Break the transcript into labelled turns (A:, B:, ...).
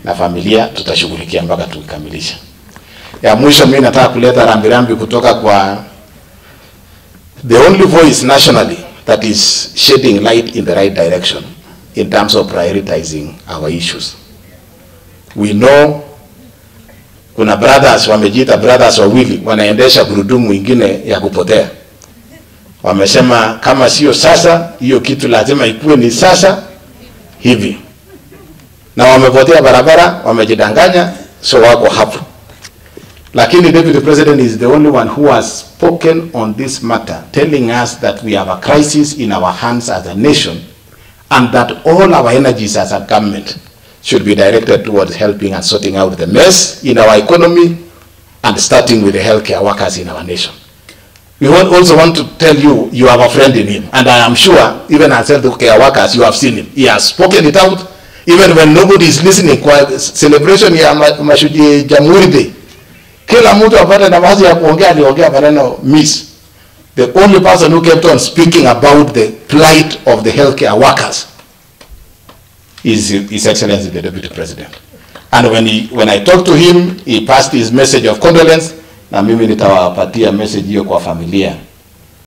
A: na familia tutashughulikia mpaka tukikamilisha. Ya mwisho, mimi nataka kuleta rambirambi kutoka kwa the only voice nationally that is shedding light in the right direction in terms of prioritizing our issues. We know kuna brothers wamejiita brothers wawili wanaendesha gurudumu ingine ya kupotea. Wamesema kama sio sasa, hiyo kitu lazima ikuwe ni sasa hivi, na wamepotea barabara, wamejidanganya, so wako hapo. Lakini Deputy President is the only one who has spoken on this matter, telling us that we have a crisis in our hands as a nation and that all our energies as a government should be directed towards helping and sorting out the mess in our economy and starting with the healthcare workers in our nation. We want, also want to tell you, you have a friend in him. And I am sure, even as healthcare workers, you have seen him. He has spoken it out, even when nobody is listening. Kwa celebration ya ma- mashuji Jamhuri Day, kila mtu apate nafasi ya kuongea, aliongea maneno miss. The only person who kept on speaking about the plight of the healthcare workers is His Excellency the Deputy President. And when he, when I talked to him, he passed his message of condolence, na mimi nitawapatia message hiyo kwa familia